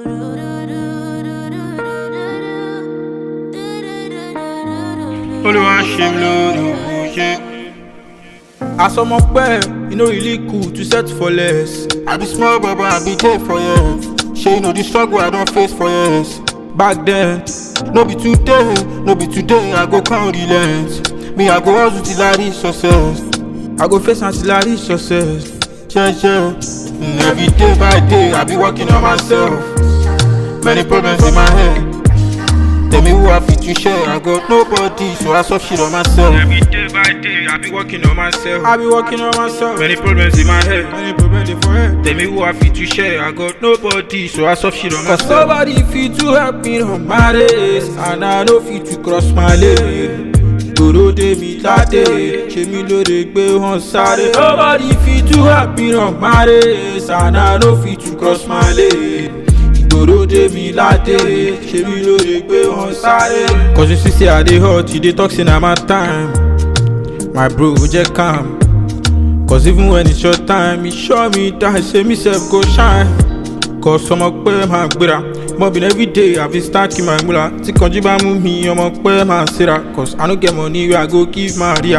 Olúwa ṣe mí lórí ṣe. Asọmọ pẹ́, e no really cool to set for less. I be small baba, I be there for years. Shey you know the struggle I don face for years. Back then, No be today, no be today, I go count the lens. Me, I go hustle till I reach success. I go face ancillary success. Yeah, yeah. Mm, Every day by day, I be working on myself. Many problems in my head. Tell me who I fit to share. I got nobody, so I solve shit on myself. Every day by day, I be working on myself. I be working on myself. Many problems in my head. Many problems dey for head. Tell me who I fit to share. I got nobody, so I solve shit on Cause myself. nobody fit to help me on my race And I no fit to cross my lane Ìgboro dé mi ládé Ṣé mi lóore gbé wọn sáré Nobody fit to help me on my race And I no fit to cross my lane Ìgboro dé mi ládé Ṣé mi lóore gbé wọn sáré Cause you see say I dey hot You dey talk say na my time My bro jẹ́ calm Cause even when it's your time, it sure me that say me self go shine. Cause ọmọ pẹ́ máa gbéra. Mobbing every day, I been stacking my mula. Tí kanjú bá mú mi, ọmọ pẹ́ máa síra. Cause I no get money wey I go give Maria.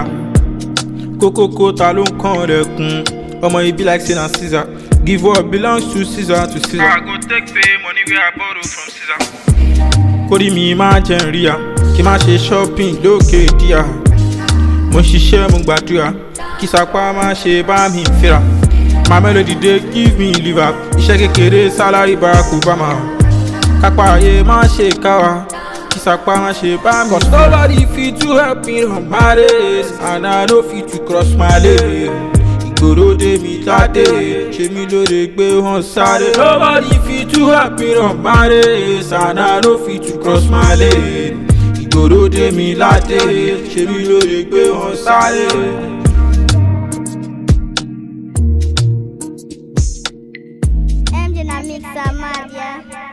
Kókókó ta ló ń kàn rẹ̀ kun? Ọmọ ibi like say na Caesar. Give what belongs to Caesar to I Caesar. go take pay money where I borrow from Caesar. Kórìí mi máa jẹ́ ń ríya. Kí má ṣe shopping lókè díà. Mo ń ṣiṣẹ́ mo ń gbàdúrà. Kí sapá má ṣe bá mi fẹ́ra. My melody dey give me liver. Iṣẹ́ kékeré salary Barack Obama. Kápá ayé má ṣe káwa. Kí sapá má ṣe bá mi. Cause nobody fit to help me run my race. And I no fit to cross my lane. Ìgboro dé mi ládé. Ṣé mi lóore gbé wọn sáré. Nobody fit to help me run my race. And I no fit to cross my lane. Ìgboro dé mi ládé. Ṣé mi lóore gbé wọn sáré. MJ na mix Amadia.